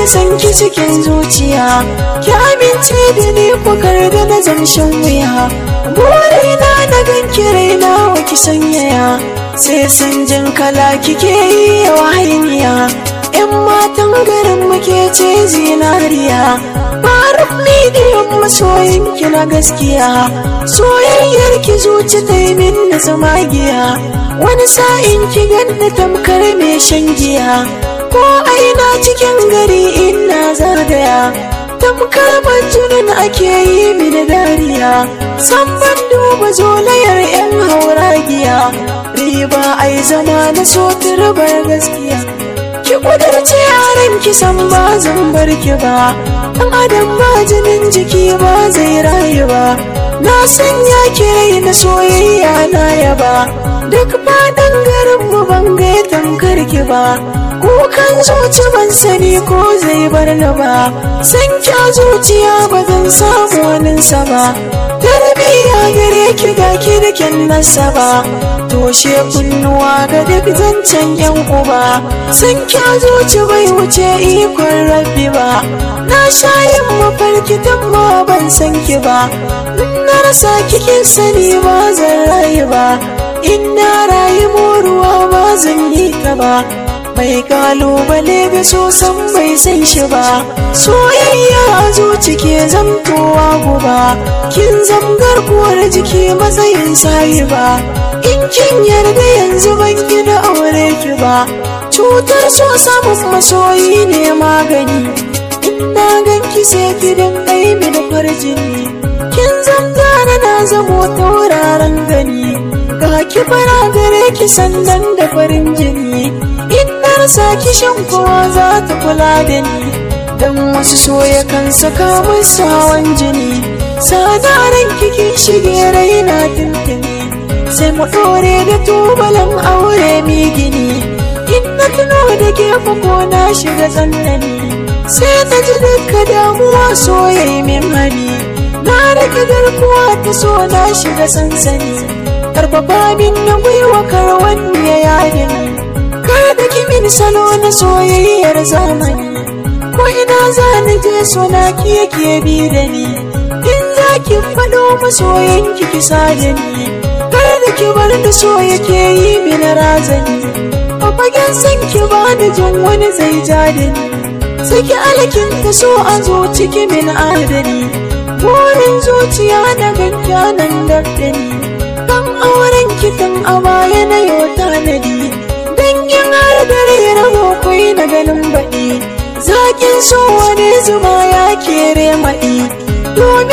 da sanki cikin zuciya ki amince da ni kukar da na zamshin wuya burina na ganki raina wa ki sanyaya sai san jin kala kike yi yawa hainiya yan matan garin muke ce zinariya Faruk midiyan masoyinki na gaskiya soyayyar ki zuci ta yi min na zamagiya wani sa'in ki ganni tamkar mai shan giya ko aina cikin gari ina zagaya tamkar majunin ake yi mini dariya san ban duba zolayar yan hauragiya riba ai zama na so turbar gaskiya ki kudurce yaran ki san ba zan bar ki ba dan adam ba jinin jiki ba zai rayu ba na sanya ki rai na soyayya na yaba duk faɗin garin mu ban ga tamkar ki ba kukan zuci ban sani ko zai bar ni ba san kya zuciya ba zan samu waninsa ba tarbiya gare ki ga ki da kyan nasaba toshe kunnuwa ga duk zancen yan uba san kya zuci bai wuce ikon rabbi ba na sha yin mafarki tun ma ban san ki ba na rasa kikin sani ba zan rayu ba in na rayu ruwa ba zan yi ta ba mai kalubale ga so san bai san shi ba soyayya a zuci ke zamtowa guba kin zamgar kuwar jiki matsayin sayi ba in kin yarda yanzu ban gina aure ki ba cutar so samun masoyi ne magani in na ganki sai ki dingai mini farjini kin zangana na zamo tauraron gani ga ki fara gare ki sandan da farin jini in na rasa ki shan kowa za ta kula da ni dan wasu so ya kan saka musu hawan jini sadaran kiki shige raina tuntuni sai mu dore da tubalan aure mi gini in na tuno da ke ko na shiga tsanani sai na ji duka damuwa soyayi min hani na rage garkuwa ta so na shiga sansani karfafa min na gwiwa karwan ya yadi ni kar da kimin salo na soyayyar zamani ko ina za ni je sona ki yake bi da ni in za ki faɗo masoyan ki kisa da ni kar da ki bar da so yake yi min razani a fagen san ki ba da jin wani zai ja da ni saki alkin ta so a zo ciki min adani burin zuciya na gankya nan da ni kan auren kitan a baya na yau tanadi dangin har dare rabo kwai na ganin baɗi zakin so wani zuma ya kere maɗi domin